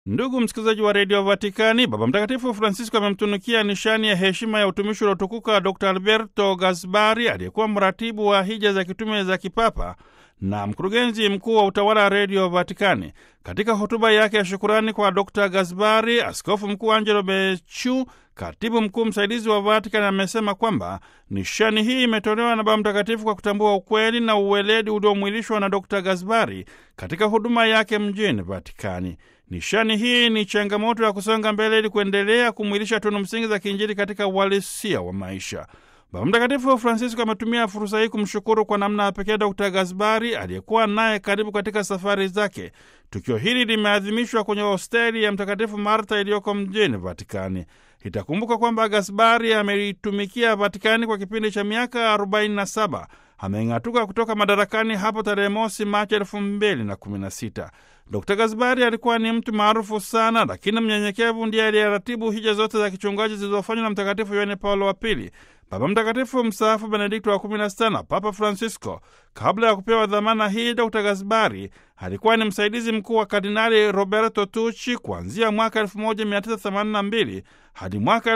Ndugu msikilizaji wa redio Vatikani, Baba Mtakatifu Francisco amemtunukia nishani ya heshima ya utumishi uliotukuka Dr Alberto Gasbari aliyekuwa mratibu wa hija za kitume za kipapa na mkurugenzi mkuu wa utawala wa redio Vatikani. Katika hotuba yake ya shukurani kwa Dr Gasbari, askofu mkuu Angelo Becciu, katibu mkuu msaidizi wa Vatikani, amesema kwamba nishani hii imetolewa na Baba Mtakatifu kwa kutambua ukweli na uweledi uliomwilishwa na Dr Gasbari katika huduma yake mjini Vatikani. Nishani hii ni changamoto ya kusonga mbele ili kuendelea kumwilisha tunu msingi za kiinjili katika uhalisia wa maisha. Baba Mtakatifu Francisco ametumia fursa hii kumshukuru kwa namna ya pekee Dr Gasbari aliyekuwa naye karibu katika safari zake. Tukio hili limeadhimishwa kwenye hosteli ya Mtakatifu Marta iliyoko mjini Vatikani. Itakumbuka kwamba Gasbari ameitumikia Vatikani kwa kipindi cha miaka 47. Ameng'atuka kutoka madarakani hapo tarehe mosi Machi elfu mbili na kumi na sita. Dr Gasbari alikuwa ni mtu maarufu sana, lakini mnyenyekevu. Ndiye aliyeratibu hija zote za kichungaji zilizofanywa na Mtakatifu Yohane Paulo wa Pili, Baba Mtakatifu mstaafu Benedikto wa kumi na sita na Papa Francisco. Kabla ya kupewa dhamana hii, Dr Gasbari alikuwa ni msaidizi mkuu wa Kardinali Roberto Tucci kuanzia mwaka 1982 hadi mwaka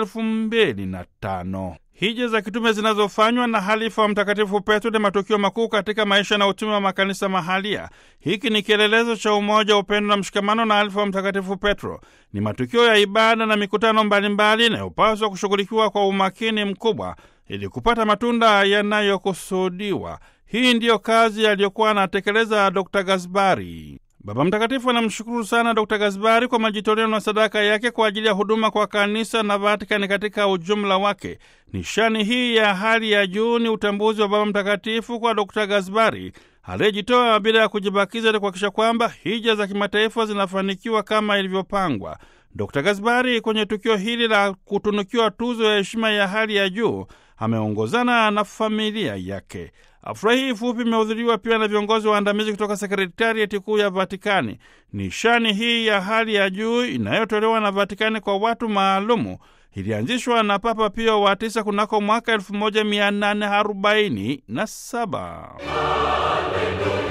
2005. Hija za kitume zinazofanywa na halifa wa Mtakatifu Petro ni matukio makuu katika maisha na utume wa makanisa mahalia. Hiki ni kielelezo cha umoja, upendo na mshikamano na halifa wa Mtakatifu Petro. Ni matukio ya ibada na mikutano mbalimbali inayopaswa kushughulikiwa kwa umakini mkubwa ili kupata matunda yanayokusudiwa. Hii ndiyo kazi aliyokuwa anatekeleza Dr Gasbari. Baba Mtakatifu anamshukuru sana Dr Gasbari kwa majitoleo na sadaka yake kwa ajili ya huduma kwa kanisa na Vatikani katika ujumla wake. Nishani hii ya hali ya juu ni utambuzi wa Baba Mtakatifu kwa Dr Gasbari aliyejitoa bila ya kujibakiza ili kuhakikisha kwamba hija za kimataifa zinafanikiwa kama ilivyopangwa. Dr Gasbari kwenye tukio hili la kutunukiwa tuzo ya heshima ya hali ya juu ameongozana na familia yake. Afurahi hii fupi imehudhuriwa pia na viongozi waandamizi kutoka sekretarieti kuu ya Vatikani. Nishani hii ya hali ya juu inayotolewa na Vatikani kwa watu maalumu ilianzishwa na Papa Pio wa tisa kunako mwaka 1847.